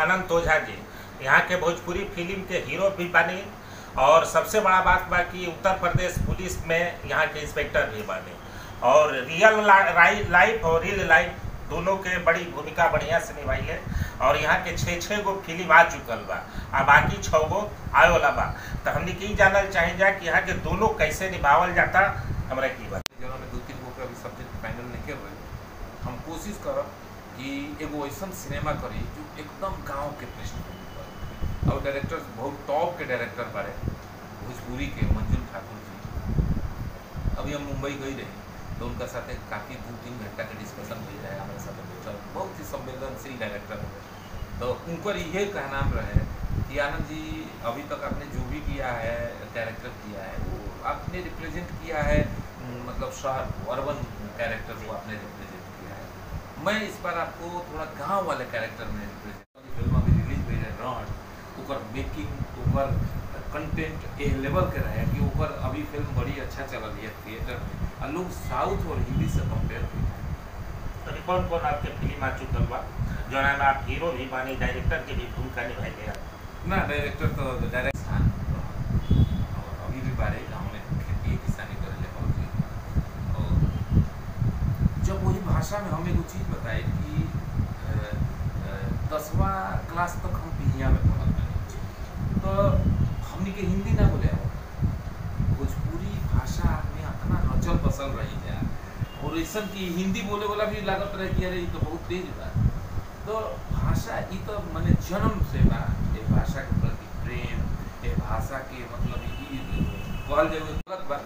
अनंत ओझा जी यहाँ के भोजपुरी फिल्म के हीरो भी बने और सबसे बड़ा बात बा कि उत्तर प्रदेश पुलिस में यहाँ के इंस्पेक्टर भी बने और रियल लाइफ और रियल लाइफ दोनों के बड़ी भूमिका बढ़िया से निभाई है और यहाँ के छः छः गो फिल्म आ चुकल बा आ बाकी छः गो आए वाला बा तो हमने की जानल चाहे जा कि यहाँ के दोनों कैसे निभावल जाता हमरा की बात जौन में दो तीन गो के अभी सब्जेक्ट फाइनल नहीं कर रहे हम कोशिश करब कि एगो ऐसा सिनेमा करी जो एकदम गांव के पृष्ठभूमि पर और डायरेक्टर बहुत टॉप के डायरेक्टर बारे भोजपुरी के मंजुल ठाकुर जी अभी हम मुंबई गई रही तो उनका साथ काफ़ी दो तीन घंटा के डिस्कशन हुई रहे हमारे साथ बैठल बहुत ही संवेदनशील डायरेक्टर है तो उनका ये कहना रहे कि आनंद जी अभी तक आपने जो भी किया है कैरेक्टर किया है वो आपने रिप्रेजेंट किया है उम, मतलब शहर को अर्बन कैरेक्टर को आपने रिप्रेजेंट किया है मैं इस बार आपको थोड़ा गांव वाले कैरेक्टर में रिप्रेजेंट फिल्म अभी रिलीज हुई है रॉड ओकर मेकिंग ओकर कंटेंट ए लेवल के रहे कि ओकर अभी फिल्म बड़ी अच्छा चल है थिएटर में और लोग साउथ और हिंदी से कंपेयर किए हैं तो कौन कौन आपके फिल्म आ चुकल बा जौना में आप हीरो भी बानी डायरेक्टर के भी भूमिका निभाई गया ना डायरेक्टर तो डायरेक्ट किसान और अभी भी बारे गाँव में खेती किसानी करे ले बहुत और जब वही भाषा में हम एगो चीज़ बताए कि अ, अ, दसवां क्लास तक हम बिहिया में पढ़ल बानी तो हमनी के हिंदी ना बोले आवत। भोजपुरी भाषा में अपना रचल बसल रही जा और ऐसा कि हिंदी बोले वाला भी लागत रहे कि अरे ये तो बहुत तेज बा तो भाषा ई तो मने जन्म से बा ये भाषा के प्रति प्रेम ये भाषा के मतलब ई कहल जाए गलत बा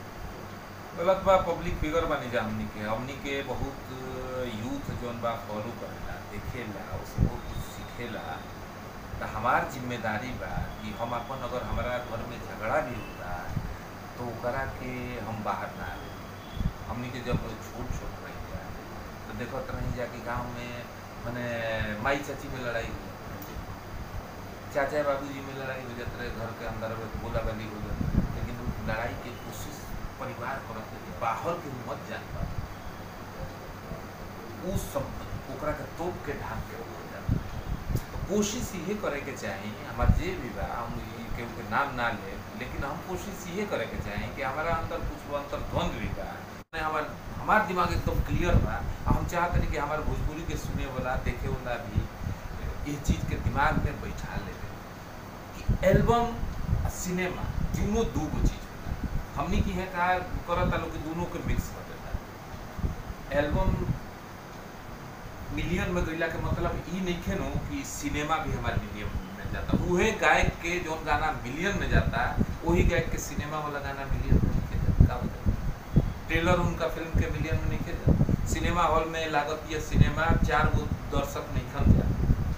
गलत बा पब्लिक फिगर बनी जा हमनी के हमनी के बहुत यूथ जोन बा फॉलो करेला देखेला उससे बहुत कुछ सीखेला तो हमार जिम्मेदारी बा कि हम अपन अगर हमारा घर में झगड़ा भी होता तो ओकरा के हम बाहर ना आवे हमनी के जब छोट छोट रही जा तो देखत रही जा कि गाँव में मैंने माई चाची में लड़ाई हुई चाचा बाबूजी में लड़ाई हो जाते रहे घर के अंदर में बोला गाली हो जाती रहे। लेकिन उस लड़ाई के कोशिश परिवार करत रहे बाहर के मत जान पा उस सब ओकरा के तोप के ढाक के हो जाता तो कोशिश ये करे के चाही हमार जे भी बा हम ई केहू के नाम ना ले लेकिन हम कोशिश ये करे के चाही कि हमारा अंदर कुछ अंतर द्वंद भी बा ने हमार हमार दिमाग एकदम क्लियर बा आ हम चाहत रही कि हमार भोजपुरी के सुने वाला देखे वाला भी ये चीज के दिमाग में बैठा ले कि एल्बम आ सिनेमा दोनों दू गो चीज होला हमनी की है कहा करत लोग कि दोनों के मिक्स कर देता एल्बम मिलियन में गईला के मतलब ई नहीं खे नो कि सिनेमा भी हमारे मिलियन में जाता उहे गायक के जोन गाना मिलियन में जाता वही गायक के सिनेमा वाला गाना मिलियन में नहीं जाता का बताइए ट्रेलर उनका फिल्म के मिलियन में नहीं जाता सिनेमा हॉल में लागत ये सिनेमा चार गो दर्शक नहीं खन जा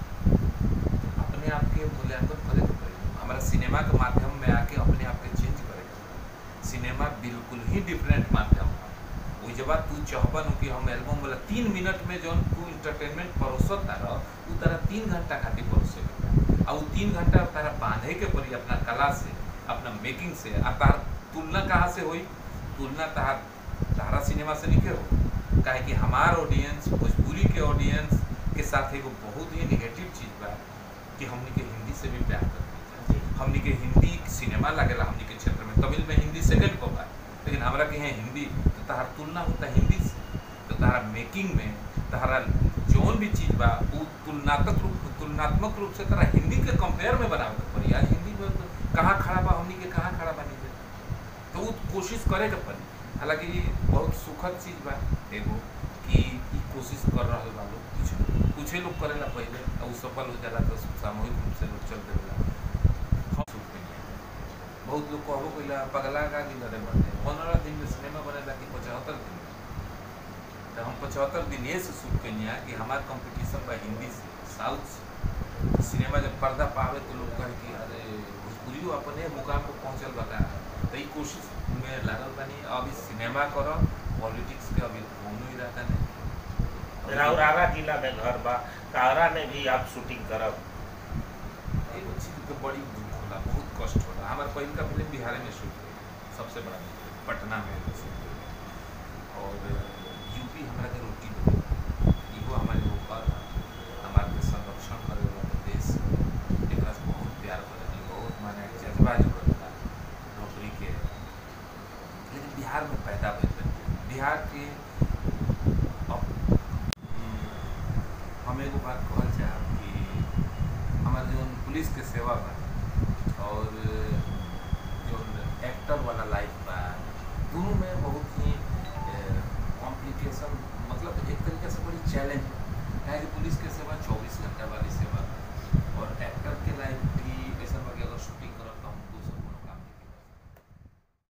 अपने आप के मूल्यांकन करे के पड़ी हमारा सिनेमा के माध्यम में आके अपने आप के चेंज करे के पड़ी सिनेमा बिल्कुल ही डिफरेंट माध्यम है वही जब तू चाहबन कि हम एल्बम वाला तीन मिनट में जौन तू इंटरटेनमेंट परोसत तारा उ तारा तीन घंटा खातिर परोसे के बा। आ उ तीन घंटा तारा बांधे के पड़ी अपना कला से अपना मेकिंग से आ तार तुलना कहाँ से होई तुलना तार तारा सिनेमा से नहीं हो काहे कि हमार ऑडियंस भोजपुरी के ऑडियंस के साथ एगो बहुत ही निगेटिव चीज बा कि हमनी के हिंदी से भी प्यार करते हमनी के हिंदी सिनेमा लागेला हमनी के क्षेत्र में तमिल में हिंदी सेकंड पर बा लेकिन हमरा के यहाँ हिंदी तो तहार तुलना होता हिंदी से तो तहारा मेकिंग में तहारा जौन भी चीज बा वो तुलनात्मक रूप तुलनात्मक रूप से तरा हिंदी के कंपेयर में बनावे के पड़ी आज हिंदी में तो कहाँ खड़ा बा हमनी के कहाँ खड़ा बनी जाए तो वो कोशिश करे के पड़ी हालांकि ये बहुत सुखद चीज बा एगो कि ई कोशिश कर रहल बा लोग कुछ कुछ लोग करेला पहले और उ सफल हो जाला तो सामूहिक रूप से लोग चल देला हम सुख में नहीं आए। बहुत लोग कहबो कइला पगला का गिल रे बने पंद्रह दिन में सिनेमा बनेला कि पचहत्तर दिन में तो हम पचहत्तर दिन ये से शुरू कइनी कि हमार कंपटीशन बा हिंदी से साउथ से सिनेमा जब पर्दा पावे तो लोग कहे कि अरे भोजपुरियो अपने मुकाम पर पहुंचल बता तो ई कोशिश में लागल बानी अभी सिनेमा करो पॉलिटिक्स के अभी कोनो इरादा नहीं राउरारा जिला में घर बा कारा में भी आप शूटिंग करब एगो चीज के बड़ी दुख होला बहुत कष्ट होला हमार पहिल का फिल्म बिहार में शूट हुई सबसे बड़ा फिल्म, पटना में शूट हुई और यूपी हमरा के रोटी दे इहो हमारे ऊपर हमारे के संरक्षण करे वाला देश बड़ा जरूरत बा नौकरी के लेकिन बिहार में पैदा भइल बा। बिहार के अब हम्म, हम एगो बात कहल चाहब कि हमार जौन पुलिस के सेवा बा और जौन एक्टर वाला लाइफ बा दोनों में बहुत ही कॉम्प्लिकेशन मतलब एक तरीके से बड़ी चैलेंज है काहे कि पुलिस के सेवा